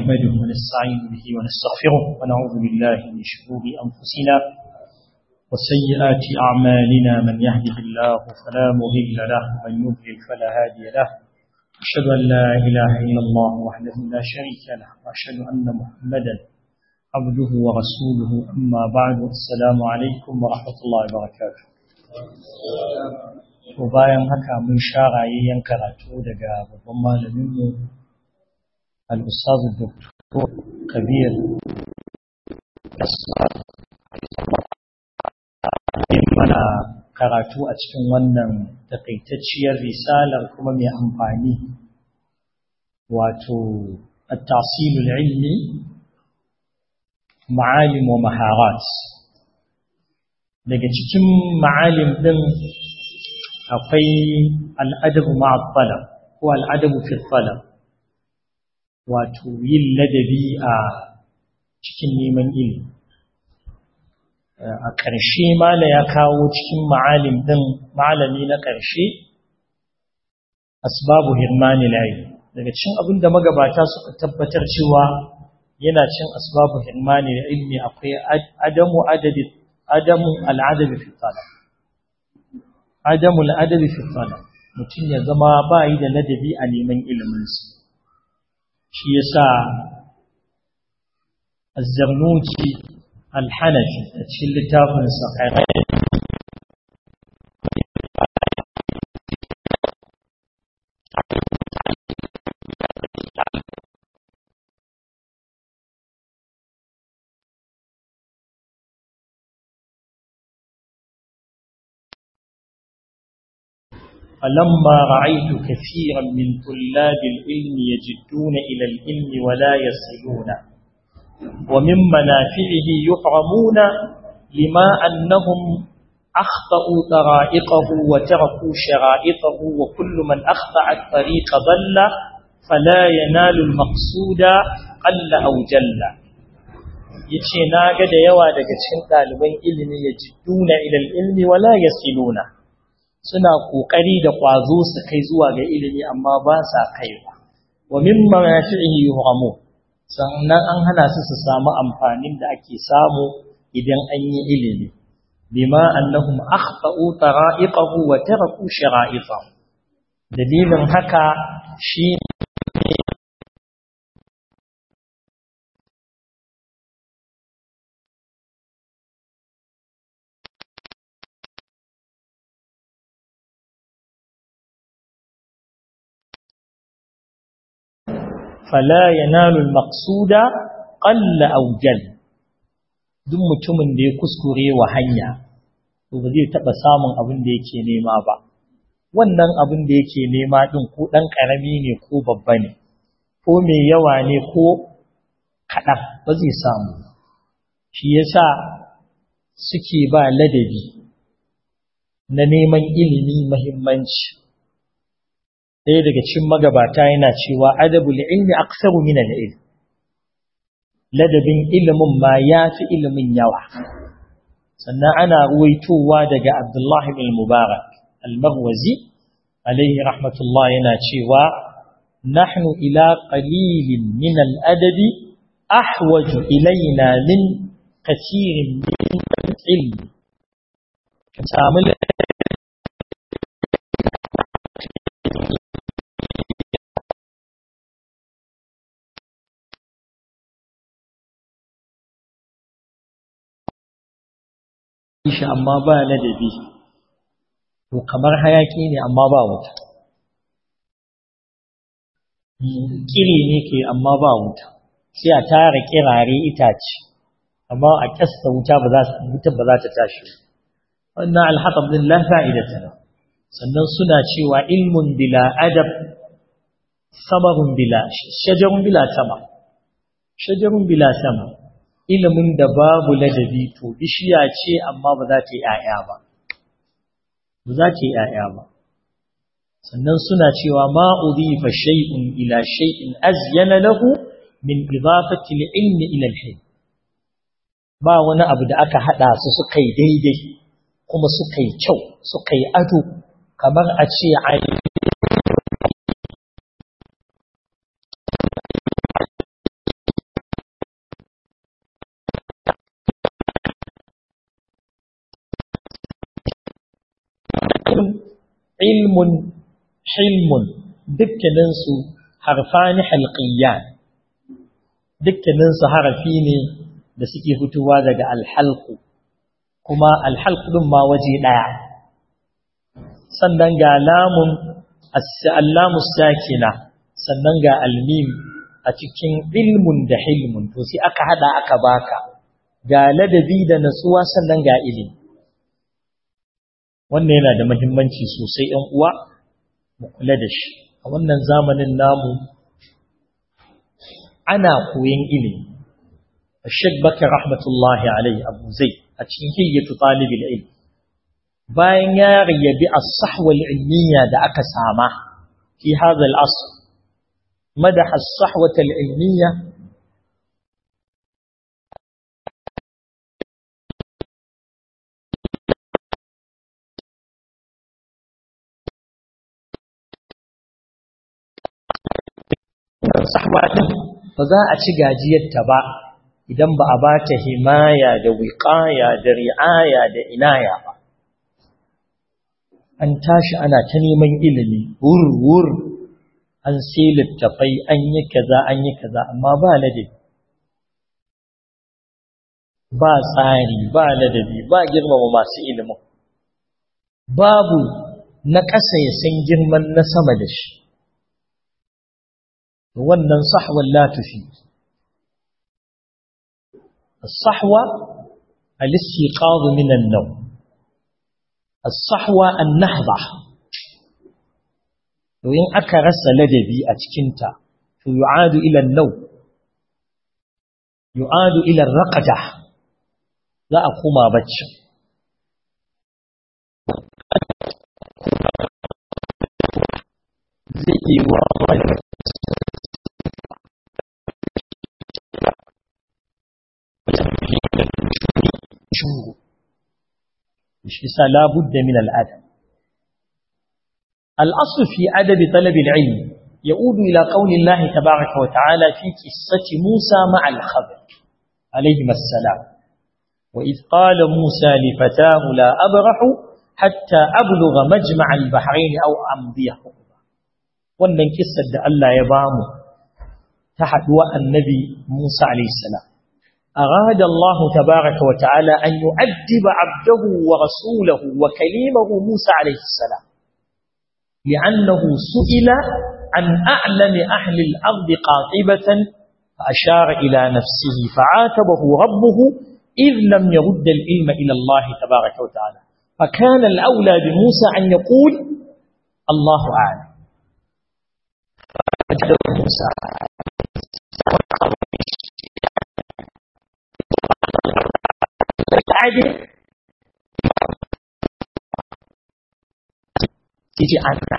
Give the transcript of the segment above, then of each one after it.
نحمده ونستعين به ونستغفره ونعوذ بالله من شرور أنفسنا وسيئات أعمالنا من يهده الله فلا مضل له ومن يضلل فلا هادي له أشهد أن لا إله إلا الله وحده لا شريك له وأشهد أن محمدا عبده ورسوله أما بعد السلام عليكم ورحمة الله وبركاته وبايان haka mun sharaye karatu daga babban malaminmu الأستاذ الدكتور كبير mana karatu a cikin wannan takaitacciyar risalar kuma mai amfani wato at-tahsilul ilmi ma'alim wa maharat daga cikin ma'alim din akwai al'adabu ma'a talab ko al'adabu fi talab wato yin ladabi a cikin neman ilimi a ƙarshe mala ya kawo cikin ma'alim ɗin malami na ƙarshe asbabu hirmani layi daga cikin abin da magabata suka tabbatar cewa yana cin asbabu hirmani da ilmi akwai adamu adadi adamu al'adabi fi talab adamu al'adabi fi talab mutum ya zama ba yi da ladabi a neman iliminsa shi yasa azzarnuki alhanafi a cikin littafinsa فلما رأيت كثيرا من طلاب العلم يجدون إلى العلم ولا يصلون ومن منافعه يحرمون لما أنهم أخطأوا طرائقه وتركوا شرائطه وكل من أخطأ الطريق ضل فلا ينال المقصود قل أو جل yace na ga da yawa daga cikin ɗaliban ilimi ya jidduna ilal ilmi wala yasiluna suna kokari da kwazo su kai zuwa ga ilimi amma ba sa kaiwa wa mimma yafihi yuhramu sannan an hana su su samu amfanin da ake samu idan an yi ilimi bima annahum akhta'u tara'iqahu wa taraku shara'iqahu dalilin haka shi فلا ينال المقصود قل أو جل duk mutumin da ya kuskure wa hanya to ba zai taɓa samun abin da yake nema ba wannan abin da yake nema ɗin ko ɗan ƙarami ne ko babba ne ko mai yawa ne ko kaɗan ba zai samu shi yasa suke ba ladabi na neman ilimi mahimmanci ɗaya daga cikin magabata yana cewa adabul ilmi aksaru min al-ilm ladabin ilimin ma yafi ilimin yawa sannan ana ruwaitowa daga Abdullah ibn Mubarak al-Maghwazi alayhi rahmatullah yana cewa nahnu ila qalilin min al-adabi ahwaju ilayna min kathirin min al-ilm samu shi amma ba ladabi to kamar hayaki ne amma ba wuta kiri ne ke amma ba wuta sai a tara kirare itace amma a kasta wuta ba za wuta ba za ta tashi wannan alhatab din la fa'idata sannan suna cewa ilmun bila adab samarun bila shajarun bila sama shajarun bila sama ilimin da babu ladabi to bishiya ce amma ba za ta yi ‘ya'ya ba, ba za ta yi ‘ya'ya ba. Sannan suna cewa ma'uri fa shay'un ila shay'in azyana lahu min idafati ilmi ila al Ba wani abu da aka haɗa su suka yi daidai kuma suka yi kyau suka yi ado kamar a ce a ilmun hilmun dukkaninsu harfani halqiyyan dukkaninsu harafi ne da suke fitowa daga alhalku kuma alhalku din ma waje daya sannan ga lamun allamu sakina sannan ga almim a cikin ilmun da hilmun to sai aka hada aka baka ga ladabi da natsuwa sannan ga ilimi wannan yana da muhimmanci sosai ɗan uwa mu kula da shi a wannan zamanin namu ana koyon ilimi Sheikh Bakar rahmatullahi alaihi Abu Zaid a cikin hilyatu talibul ilm bayan ya rayyabi as-sahwa al-ilmiyya da aka sama fi hadha al-asr madaha as-sahwa al-ilmiyya sahwa din ba za a ci gajiyarta ba idan ba a ba ta himaya da wiƙaya da ri'aya da inaya ba an tashi ana ta neman ilimi wur-wur an sai littafai an yi kaza an yi kaza amma ba ladabi ba tsari ba ladabi ba girmama masu ilimin babu na ƙasa ya san girman na sama da shi wannan sahwan la tufi الصحوة الاستيقاظ من النوم الصحوة النهضة وين أكرس لدبي أتكنت يعاد إلى النوم يعاد إلى الرقدة لا أقوم بتش زي شنو مش لا بد من الأدب الأصل في أدب طلب العلم يعود إلى قول الله تبارك وتعالى في قصة موسى مع الخضر عليهما السلام وإذ قال موسى لفتاه لا أبرح حتى أبلغ مجمع البحرين أو أمضي حقبا wannan kissar da Allah ya bamu ta haduwa annabi Musa alayhi salam أراد الله تبارك وتعالى أن يؤدب عبده ورسوله وكليمه موسى عليه السلام لأنه سئل عن أعلم أهل الأرض قاطبة فأشار إلى نفسه فعاتبه ربه إذ لم يرد العلم إلى الله تبارك وتعالى فكان الأولى بموسى أن يقول الله أعلم فأجد موسى عادل تيجي أنا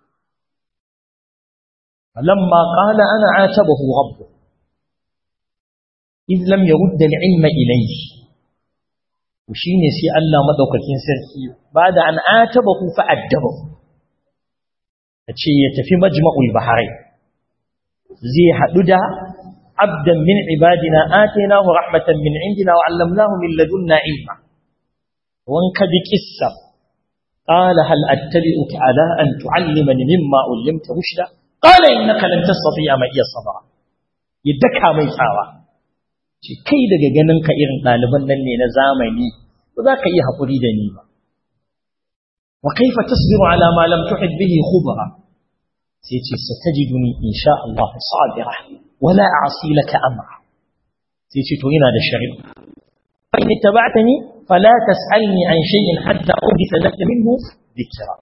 فلما قال أنا عاتبه ربه إذ لم يرد العلم إليه وشيني سي الله مدوككين سركي بعد أن عاتبه فأدبه أتشي يتفي مجمع البحرين زي حددا عبدا من عبادنا آتيناه رحمة من عندنا وعلمناه من لدنا علما وانكد كسا قال هل أتبعك على أن تعلمني مما علمت رشدا قال إنك لن تستطيع معي صبرا يدكى mai tsawa ce kai daga ganin ka irin ɗaliban nan ne na zamani ba za ka iya haƙuri da ni ba wa kaifa tasbiru ala ma lam tuhid bihi khubra sai ce satajiduni insha Allah sabira wala a'si laka amra sai ce to ina da shari'a fa in ittaba'tani fala tas'alni an shay'in hatta uhditha laka minhu dhikra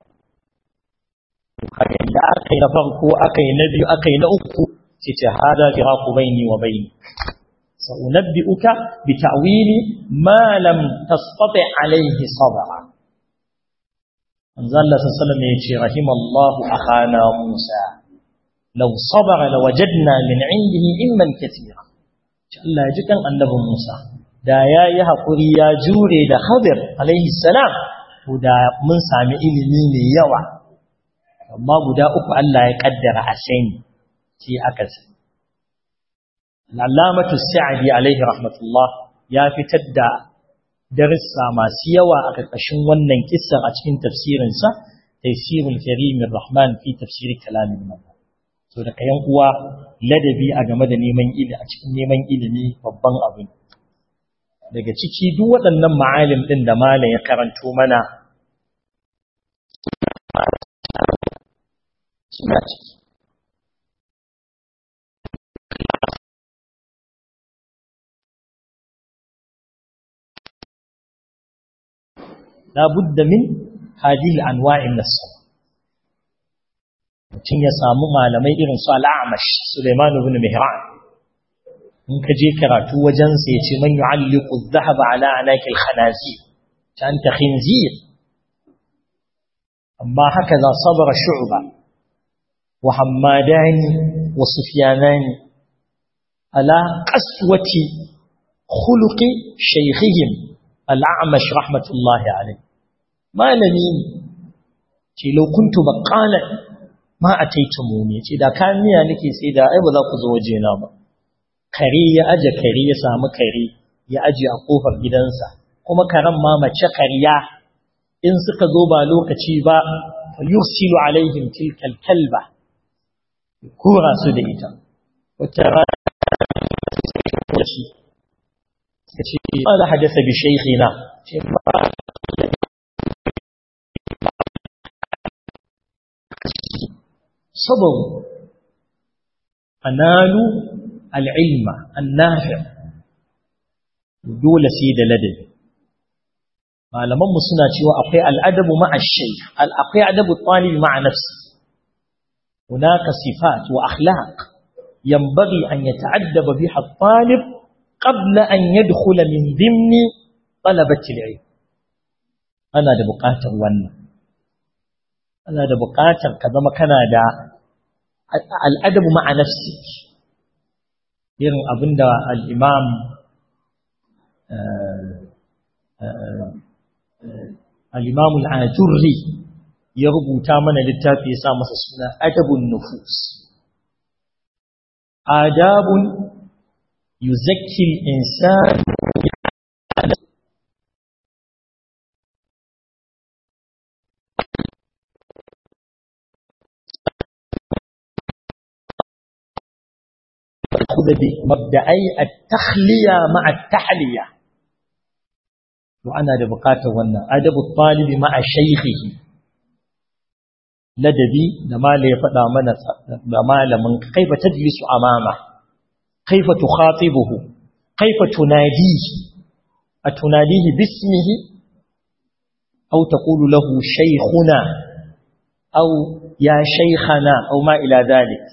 kaga da akai na farko akai na biyu akai na uku sai ce hada firaqu baini wa baini سأنبئك بتأويل ما لم تستطع عليه صبرا أنزل الله صلى الله عليه وسلم يقول رحم الله أخانا موسى لو صبر لوجدنا من عنده علما كثيرا Allah ji kan annabi Musa da ya yi haƙuri ya jure da Khadir alaihi salam to da mun sami ilimi mai yawa amma guda uku Allah ya kaddara a sani shi aka sani Al'allamatu Sa'adi alaihi rahmatullah ya fitar da darussa masu yawa a ƙarƙashin wannan kissar a cikin tafsirinsa taysirul karim rahman fi tafsir kalam al-mannan so da kayan uwa ladabi a game da neman ilimi a cikin neman ilimi babban abu daga ciki duk waɗannan ma'alim din da malam ya karanto mana suna ciki لا بد من هذه الأنواع من الصلاة mutum ya samu malamai irin su al'amash Suleiman ibn Mihran in ka je karatu wajen sa yace man yu'alliqu adh-dhahab ala anaki al-khanazir ta anta khinzir amma haka za sabara shu'ba wa hammadani wa sufyanani ala qaswati khuluqi shaykhihim al'amash rahmatullahi alayhi malami ce lau kuntu baqalan ma ataitumuni ce da kayan miya nake sai da ai ba za ku zo waje na ba kare ya aje kare ya samu kare ya aje a kofar gidansa kuma karen ma mace kariya in suka zo ba lokaci ba yursilu alaihim tilkal kalba kura su da ita wata rana ce قال حدث بشيخنا صبر أنالوا العلم النافع دول سيد لدي malamanmu suna cewa akwai al'adabu ma'a shaykh akwai adabu talibi ma'a nafsi hunaka sifat wa akhlaq yanbaghi an yata'addaba biha at-talib قبل أن يدخل من ضمن طلبة العلم أنا ده بقاتر وانا أنا ده بقاتر كذا ما كان ده الأدب مع نفسك yin abin da al'imam al'imam al'ajurri ya rubuta mana littafi ya sa masa suna adabun nufus adabun يزكي الإنسان خذ بمبدأي التخلية مع التحلية وأنا لبقاته وانا أدب الطالب مع شيخه لدبي لما ليفضى من لما لمن كيف تجلس أمامه كيف تخاطبه كيف تناديه أتناديه باسمه أو تقول له شيخنا أو يا شيخنا أو ما إلى ذلك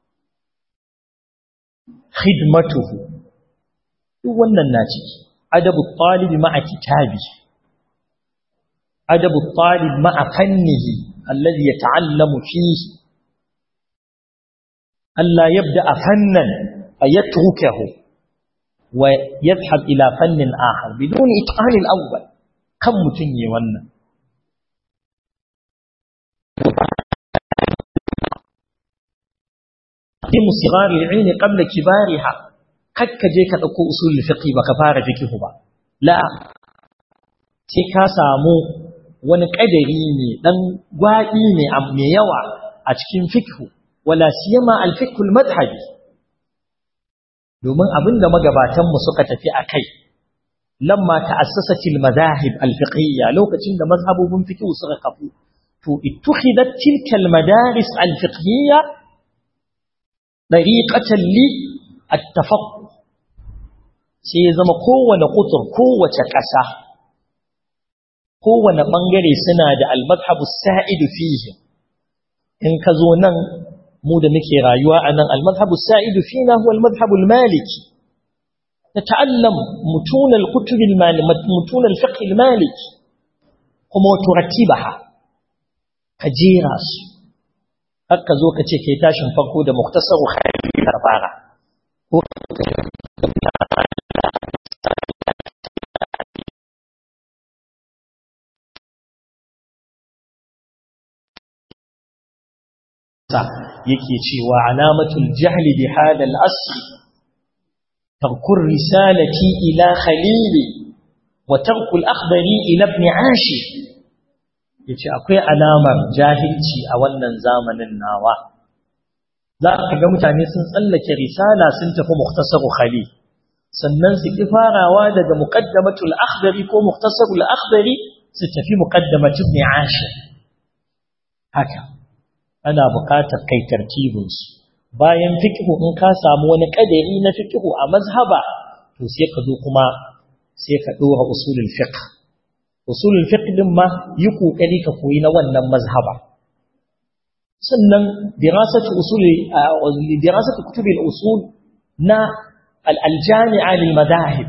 خدمته wannan na ciki adabu talib ma'a kitabi adabu talib ma'a fannihi alladhi yata'allamu fihi alla yabda fannan فيتركه ويذهب إلى فن آخر بدون إتقان الأول كم متني ونا يتم صغار العين قبل كبارها قد كجيك تقول أصول الفقه وكفار فقه با لا sai ka samu wani ƙadari ne ɗan gwaɗi ne mai yawa a cikin fikhu wala siyama al-fiqhul madhhabi domin abinda magabatanmu suka tafi a kai lamma ta'assasatil madahib al-fiqhiyya lokacin da mazhabobin fiqh suka kafu to ittukhidat tilka al-madaris al-fiqhiyya dariqatan li at-tafaqquh sai ya zama kowane kutur kowace ƙasa kowane bangare suna da al-madhhabu as-sa'idu fihi in ka zo nan mu da muke rayuwa a nan almadhabu sa'idu fina huwa almadhabu almaliki نتعلم متون الكتب المالك متون الفقه المالكي kuma turattibaha ka jera su har ka zo ka ce kai tashin farko da muktasaru khalil ka fara ko yake cewa alamatul jahli bi hada al-asr tarku risalati ila khalili wa tarku al-akhbari ila ibn ashi yace akwai alamar jahilci a wannan zamanin nawa za ka ga mutane sun tsallake risala sun tafi mukhtasaru khalil sannan su ki farawa daga muqaddamatul akhdari ko mukhtasarul akhdari su tafi muqaddamat ibn ashir haka ana buƙatar kai tartibin su bayan fiqhu in ka samu wani kadari na fiqhu a mazhaba to sai ka zo kuma sai ka dora usulul fiqh usulul fiqh din ma yi kokari ka koyi na wannan mazhaba sannan dirasatu usuli dirasatu kutubil usul na al-jami'a lil madahib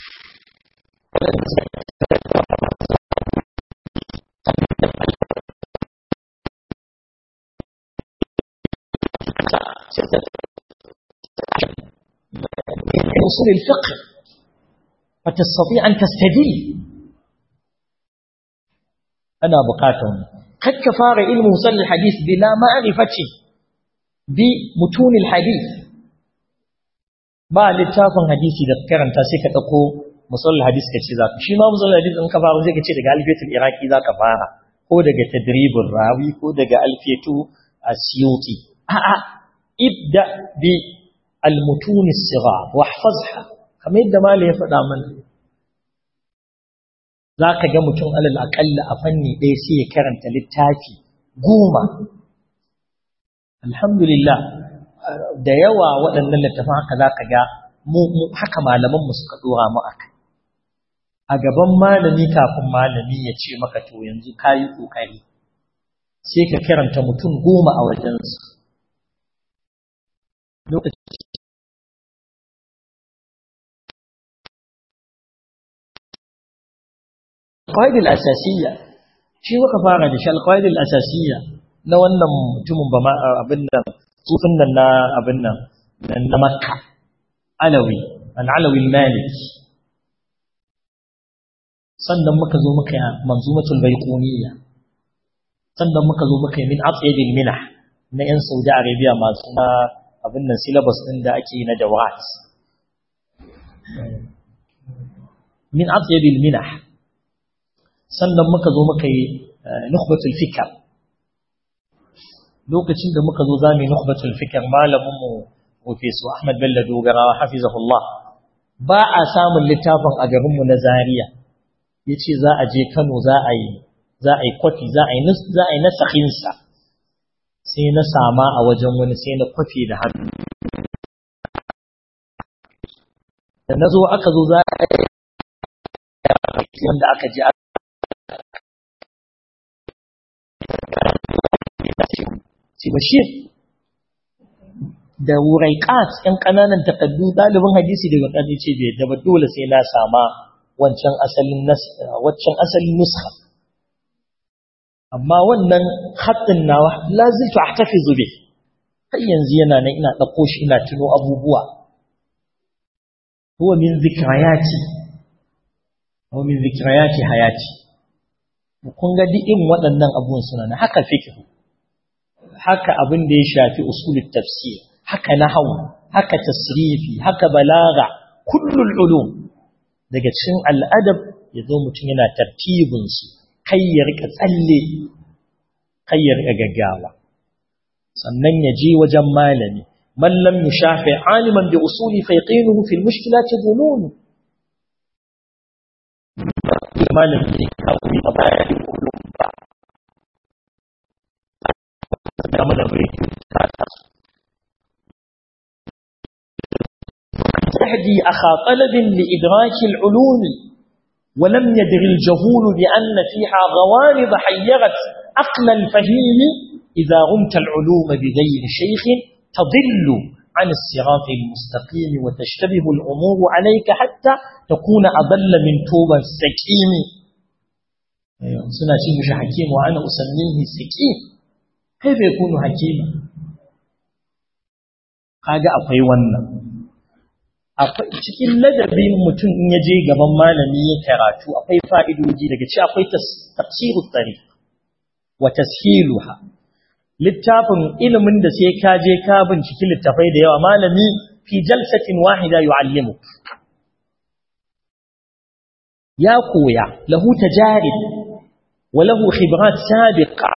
أصول الفقه فتستطيع أن تستدل أنا بقاتهم قد كفار علم وصل الحديث بلا معرفة بمتون الحديث ba littafin hadisi da karanta sai ka dauko musallal hadis ka ce zaka shi ma musallal hadis in ka fara sai ka ce daga alfiyatul iraqi zaka fara ko daga tadribur rawi ko daga alfiyatu asyuti a'a ibda bi المتون الصغار واحفظها kamar yadda mala ya faɗa mana za ka ga mutum alal aƙalla a fanni ɗaya sai ya karanta littafi goma alhamdulillah da yawa waɗannan littafin haka za ka ga haka malamanmu suka ɗora mu a kai a gaban malami kafin malami ya ce maka to yanzu ka yi ƙoƙari sai ka karanta mutum goma a wajensu lokaci القواعد الأساسية shi muka fara da shi alƙawaidul asasiyya na wannan mutumin ba ma abin nan tsufin nan na abin nan na makka alawi al-alawi malik sannan muka zo muka yi manzumatul baiquniyya sannan muka zo muka yi min aqidil minah na yan Saudi Arabia masu na abin nan syllabus din da ake yi na dawat min aqidil minah sannan muka zo muka yi nukhbatul fikr lokacin da muka zo za mu yi nukhbatul fikr malamin mu Professor Ahmad Bello Dogarawa hafizahullah ba a samun littafin a garin mu na Zaria yace za a je Kano za a yi za a yi kwafi za a yi za a yi nasakhin sa sai na sama a wajen wani sai na kwafi da hannu da na zo aka zo za a yi wanda aka je ce bashir da wuraiƙat ‘yan ƙananan takardu ɗalibin hadisi daga ƙarni ce bai da ba dole sai na sama wancan asalin waccan asalin nuska amma wannan haɗin nawa laziltu a tafi zube har yanzu yana nan ina ɗauko shi ina tuno abubuwa huwa min zikrayati huwa min zikrayati hayati kun ga duk irin waɗannan abubuwan suna na haka fikihu haka abin da ya shafi usulul tafsir haka nahwu haka tasrifi haka balaga kullul ulum daga cikin al'adab yazo mutum yana tartibin su kai ya rika tsalle kai ya rika gaggawa sannan ya je wajen malami man lam yushafi aliman bi usuli fa yaqinuhu fi al-mushkilati dhunun malami ne kawai a bayan ulum ba game da bai تهدي أخا طلب لإدراك العلوم ولم يدر الجهول بأن فيها غوارض حيرت عقل الفهيم إذا غمت العلوم بغير شيخ تضل عن الصراط المستقيم وتشتبه الأمور عليك حتى تكون أضل من توبة السكيم سنة مش حكيم وأنا أسميه سكيم كيف يكون حكيما kaga akwai wannan akwai cikin ladabin mutum in yaje gaban malami ya karatu akwai fa'idoji daga ci akwai tafsirut tariq wa tashiluha littafin ilimin da sai ka je ka binciki littafai da yawa malami fi jalsatin wahida yu'allimu ya koya lahu tajarib وله خبرات سابقة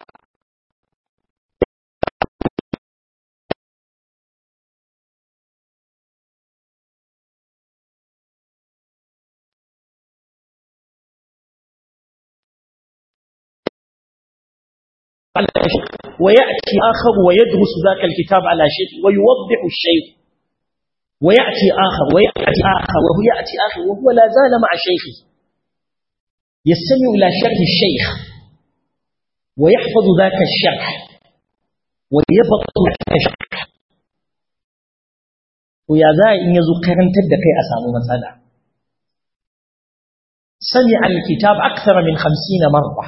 على شيء ويأتي آخر ويدرس ذاك الكتاب على شيء ويوضح الشيء ويأتي آخر ويأتي آخر وهو يأتي آخر وهو لا زال مع شيخه يستمع إلى شرح الشيخ ويحفظ ذاك الشرح ويضبط ذاك الشرح ويا ذا إن يذكر أن تدقي أسامه مسألة سمع الكتاب أكثر من خمسين مرة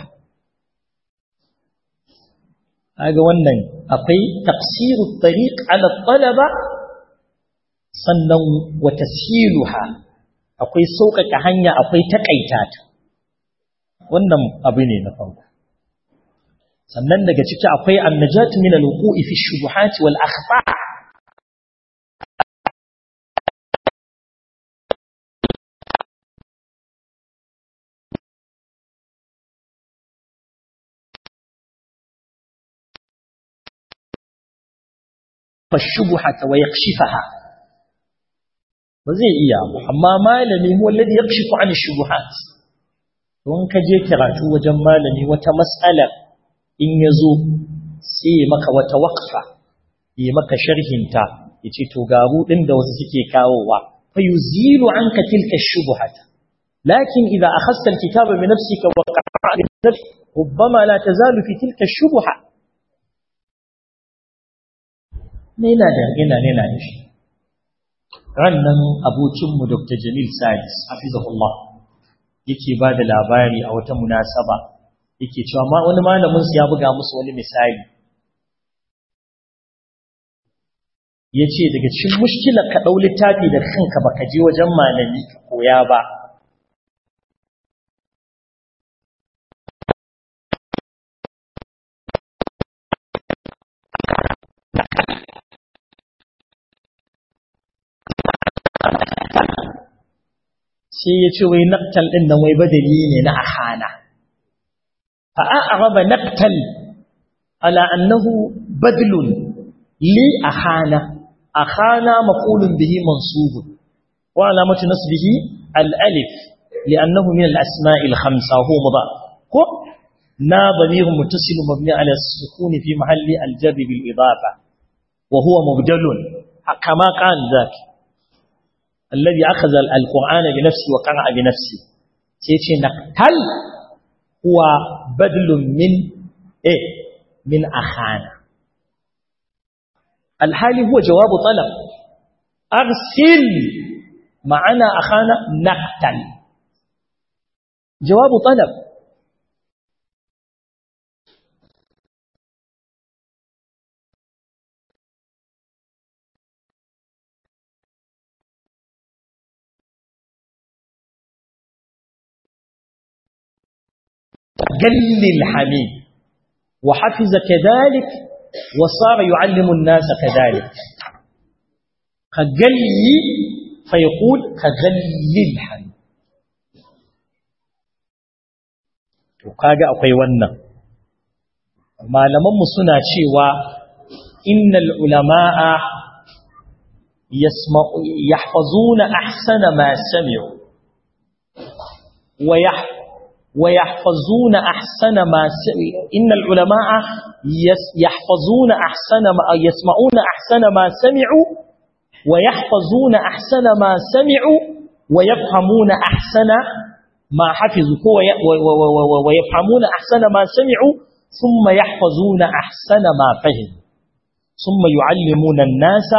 هذا ونن أقي تقصير الطريق على الطلبة sannan wa tashiluha akwai sauƙaƙe hanya akwai taƙaita ta wannan abu ne na farko sannan daga ciki akwai annajatu min alwuqu'i fi shubuhat wal akhfa فالشبهة ويكشفها ba zai iya ba amma malami wallazi yakshifu an shubuhat don ka je karatu wajen malami wata mas'alar in yazo sai ya maka wata waqfa ya maka sharhinta yace to ga rudin da wasu suke kawowa fa yuzilu anka tilka shubuhat lakin idza akhadta alkitaba bi nafsika wa qara'a bi nafsika ربما لا تزال في تلك الشبهة نينا ده نينا نينا نشي rannan abokinmu Dr. Jamil Sadis hafizahullah yake ba da labari a wata munasaba yake cewa ma wani malamin su ya buga musu wani misali yace daga cikin mushkilar ka dau littafi da kanka baka je wajen malami ka koya ba sai ya ce wai naktal ɗin nan wai badali ne na ahana fa a'raba naktal ala annahu badlun li ahana ahana maqulun bihi mansub wa alamatu nasbihi al-alif لأنه من الأسماء الخمسة هو مضاف كو نا ضمير متصل مبني على السكون في محل الجر بالإضافة وهو مبدل كما قال ذاك الذي أخذ القرآن بنفسه وقرأ بنفسه سيتي نقتل هو بدل من إيه من أخانا الحال هو جواب طلب أرسل معنا أخانا نقتل جواب طلب جل الحميد وحفظ كذلك وصار يعلم الناس كذلك كجلي فيقول كجل الحميد وكاga akwai wannan malamanmu suna cewa innal ulamaa yasma'u yahfazuna ahsana ma sami'u wa ويحفظون أحسن ما س... إن العلماء يس... يحفظون أحسن ما يسمعون أحسن ما سمعوا ويحفظون أحسن ما سمعوا ويفهمون أحسن ما حفظوا وي... و... و... و... ويفهمون أحسن ما سمعوا ثم يحفظون أحسن ما فهموا ثم يعلمون الناس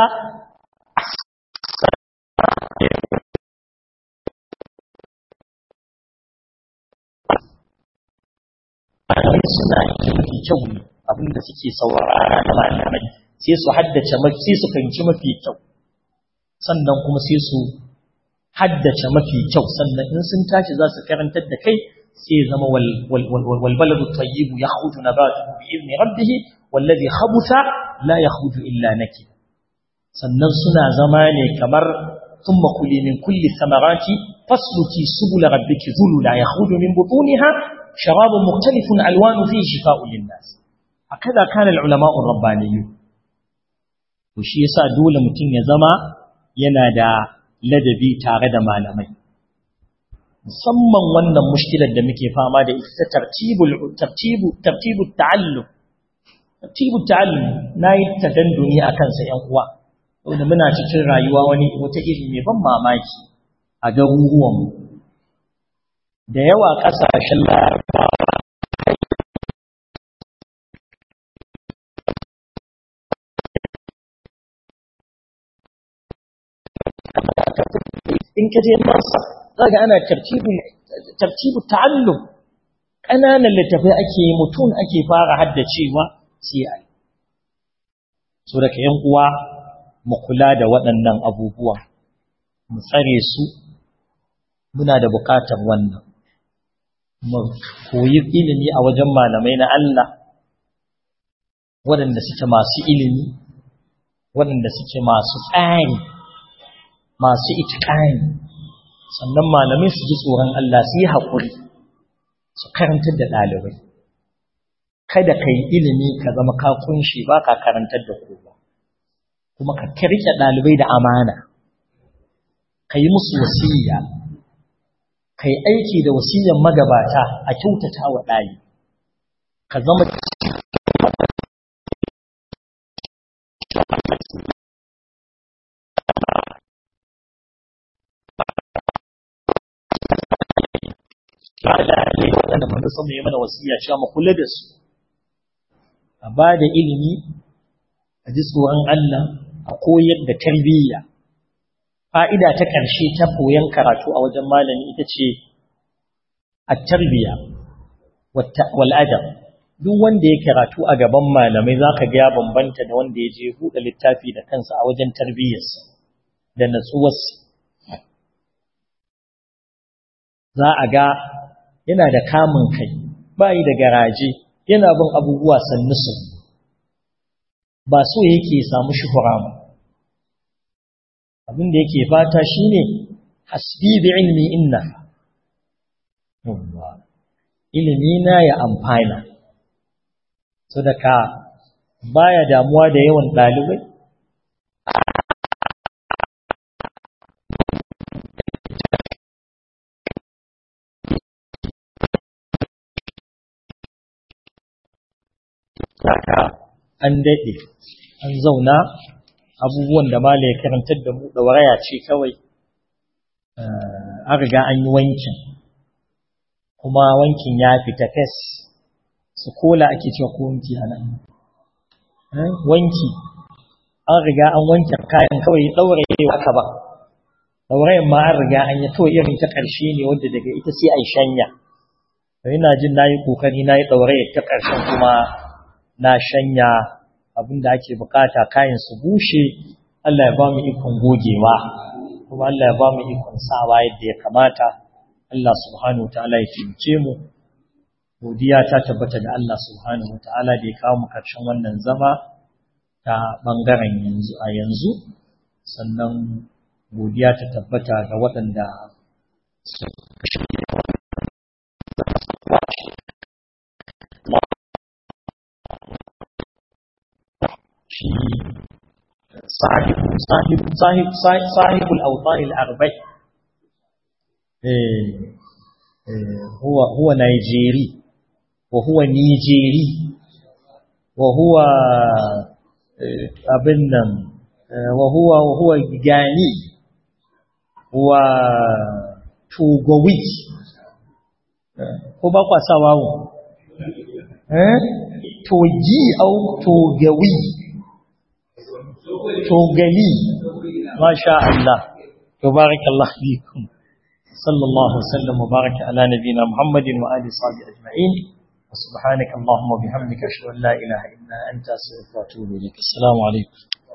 malamai suna yin mafi kyau ne abinda suke saurara da malamai sai su haddace sai su fahimci mafi kyau sannan kuma sai su haddace mafi kyau sannan in sun tashi za su karantar da kai sai ya zama wal baladu tayyibu yakhruju nabatuhu bi idni rabbih wallazi khabutha la yakhruju illa naki sannan suna zama ne kamar ثم كلي من كل الثمرات فاسلكي سبل ربك ذللا يخرج من بطونها شراب مختلف ألوان فيه شفاء للناس هكذا كان العلماء الربانيون وشي يسا دولة متين يزما ينادى لدبي تارد malamai. musamman wannan mushkilar da muke fama da ita tartibul tartibu tartibu ta'allum tartibu ta'allum nayi tadanduni akan sa yan uwa saboda muna cikin rayuwa wani wata iri mai ban mamaki a garuruwan mu da yawa kasashen larabawa in ka je masa zaga ana tartibul tartibu ta'allum kananan littafai ake mutun ake fara haddacewa sai ai so daga yan uwa mu kula da waɗannan abubuwa mu tsare su muna da buƙatar wannan mu koyi ilimi a wajen malamai na Allah waɗanda suke masu ilimi waɗanda suke masu tsari masu itikani sannan malamai su ji tsoron Allah su yi haƙuri su karantar da ɗalibai kada ka yi ilimi ka zama ka kunshi ba ka karantar da kowa kuma ka kirke ɗalibai da amana ka yi musu wasiya ka yi aiki da wasiyan magabata a kyautata wa ɗali ka zama ne waɗanda manzo sama ya mana wasiya cewa mu kula da su a ba da ilimi a ji tsoron Allah a koyar da tarbiyya fa'ida ta ƙarshe ta koyan karatu a wajen malami ita ce at-tarbiyya wal adab duk wanda ya karatu a gaban malamai zaka ga ya bambanta da wanda ya je buɗe littafi da kansa a wajen tarbiyyarsa da natsuwarsa za a ga yana da kamun kai bayi da garaje yana bin abubuwa sannu su ba so yake samu shuhura ba abin da yake fata shine hasbi bi ilmi inna ilimi na ya amfana sadaka baya damuwa da yawan dalibai haka an daɗe an zauna abubuwan da mala ya karantar da mu ɗauraya ce kawai an riga an yi wankin kuma wankin ya fita fes su kola ake cewa ko wanki a nan wanki an riga an wanke kayan kawai ɗauraye haka ba ɗaurayen ma an riga an yi kawai irin ta ƙarshe ne wadda daga ita sai a yi shanya ina jin na yi ƙoƙari na yi ɗauraye ta ƙarshen kuma na shanya abinda ake bukata kayan su bushe Allah ya ba mu ikon gogewa kuma Allah ya ba mu ikon sawa yadda ya kamata Allah subhanahu wataala ya taimake mu godiya ta tabbata da Allah subhanahu wataala da ya kawo mu karshen wannan zama ta bangaren yanzu a yanzu sannan godiya ta tabbata ga waɗanda صاحب صاحب صاحب صاحب, صاحب الأوطان الأربع هو هو نيجيري وهو نيجيري وهو ابن وهو وهو جاني وتوغوي ko ba kwa sa wawo eh togi au togawi توغلي ما شاء الله تبارك الله فيكم صلى الله وسلم وبارك على نبينا محمد وآله وصحبه أجمعين وسبحانك اللهم وبحمدك أشهد أن لا إله إلا أنت أستغفرك وأتوب إليك السلام عليكم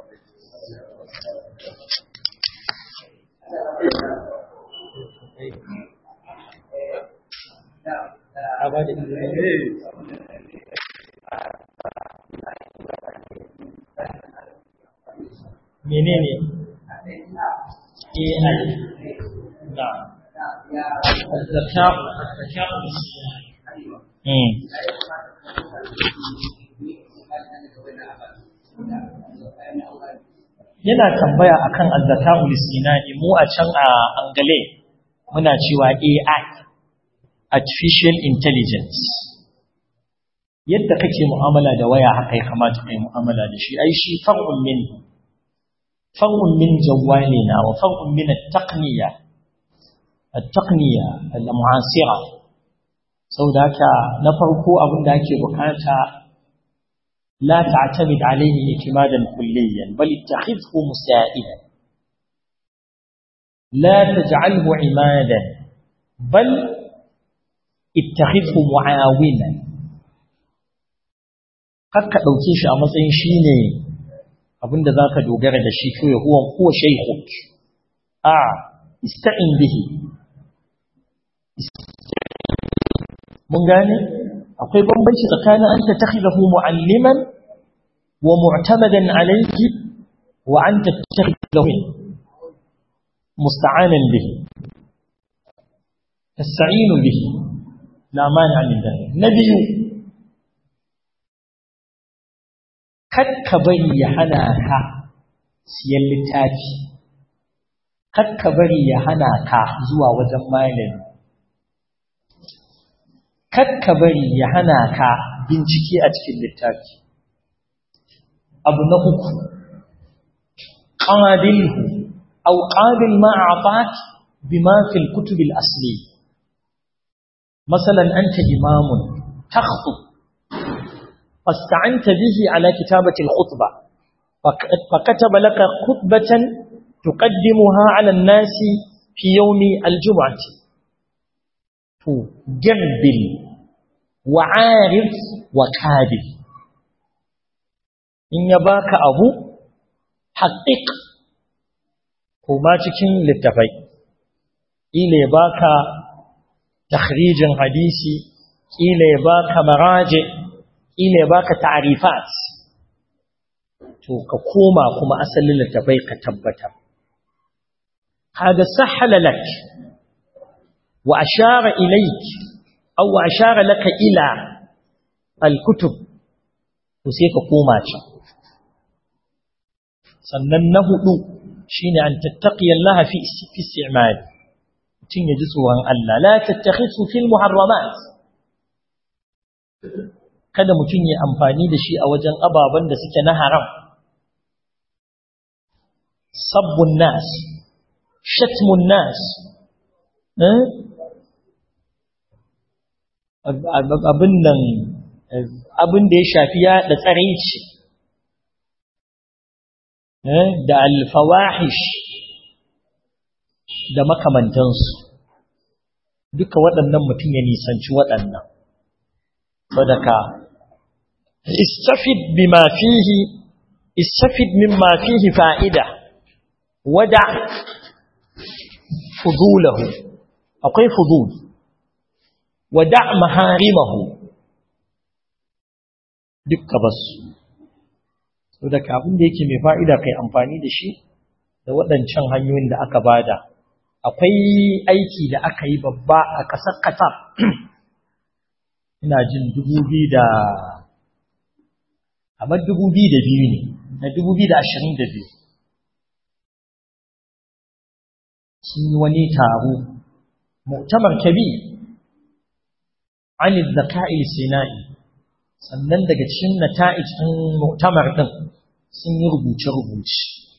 menene AI نعم الذكاء الذكاء الاصطناعي yana tambaya akan azzakaul istinani mu a can a angale muna cewa AI artificial intelligence yadda kake mu'amala da waya haka ya kamata kai mu'amala da shi ai shi far'un min far'un min jawwalina wa far'un min at-taqniya at-taqniya al-mu'asira saboda haka na farko abin da ake bukata لا تعتمد عليه اعتمادا كليا بل اتخذه مساعدا لا تجعله عمادا بل اتخذه معاونا kakka ɗauke shi a matsayin shi ne abinda za ka dogara da shi kawai huwa huwa shaikhuk a ista'in bihi mun gane akwai bambanci tsakanin an tattakhidahu mu'alliman wa mu'tamadan alayhi wa an tattakhidahu musta'anan bihi tasta'inu bihi la mani min dhalik nabiyu kakka bari ya hana ka siyan littafi kakka bari ya hana ka zuwa wajen malami kakka bari ya hana ka bincike a cikin littafi abu na uku qabilhu aw qabil ma a'tak bima fi al-kutub al-asli مثلا أنت إمام تخطب فاستعنت به على كتابة الخطبة فكتب لك خطبة تقدمها على الناس في يوم الجمعة جربل وعارف وكاذب إن يباك أبو حقق وما تكن للتفاي إلى يباك تخريج حديثي إلى يباك مراجع إلى يباك تعريفات to ka koma kuma asalin littafai ka tabbata hada sahala lak wa ashara ilayk aw ashara laka ila alkutub to sai ka koma can sannan na hudu shine an tattaqi Allah fi isti'mal tun yaji tsoron Allah la tattakhisu fil muharramat kada mutum ya amfani da shi a wajen ababen da suke na haram sabbun nas shatmun nas abin nan abin da ya shafi ya da tsaraici da alfawahish da makamantansu duka waɗannan mutum ya nisanci waɗannan sadaka istafid bima fihi istafid mimma fihi fa'ida wada fudulahu akwai fudul wada maharimahu dukka basu so da kafin da yake mai fa'ida kai amfani da shi da waɗancan hanyoyin da aka bada akwai aiki da aka yi babba a ƙasar ƙasar ina jin dubu biyu da kamar dubu biyu da biyu ne na dubu biyu da ashirin da biyu sun yi wani taro mu'tamar kabi an zaka'il sina'i sannan daga cikin nata'ij ɗin mu'tamar ɗin sun yi rubuce-rubuce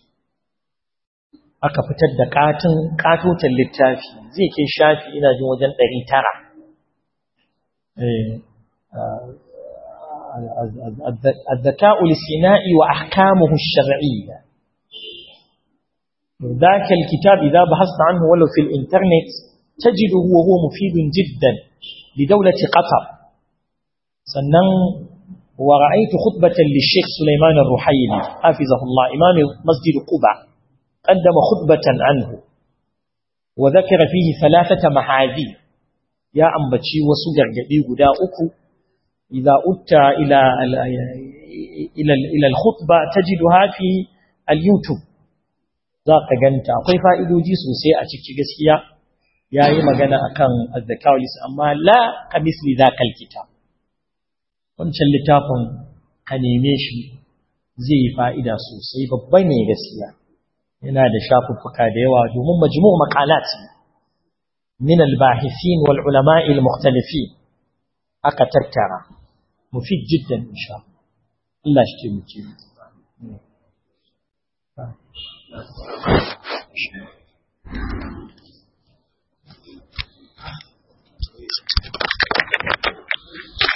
aka fitar da katin katotan littafi zai kai shafi ina jin wajen ɗari tara الذكاء الاصطناعي وأحكامه الشرعية ذاك الكتاب إذا بحثت عنه ولو في الإنترنت تجده وهو مفيد جدا لدولة قطر سنن ورأيت خطبة للشيخ سليمان الرحيلي حافظه الله إمام مسجد قبع قدم خطبة عنه وذكر فيه ثلاثة محاذير يا أنبتشي وسجر جديد قداء أكو إذا أتى إلى إلى إلى الخطبة تجدها في اليوتيوب ذاك جنت أقول فائدو جيسو سي أتشكي جسيا yayi magana akan az-zakawalis amma la kamisli zakal kitab wancan littafin ka neme shi zai yi fa'ida sosai babba ne gaskiya yana da shafuffuka da yawa domin majmu' maqalat min al-bahisin wal ulama'i al-mukhtalifin aka tattara mufid jiddan insha Allah shi ke muke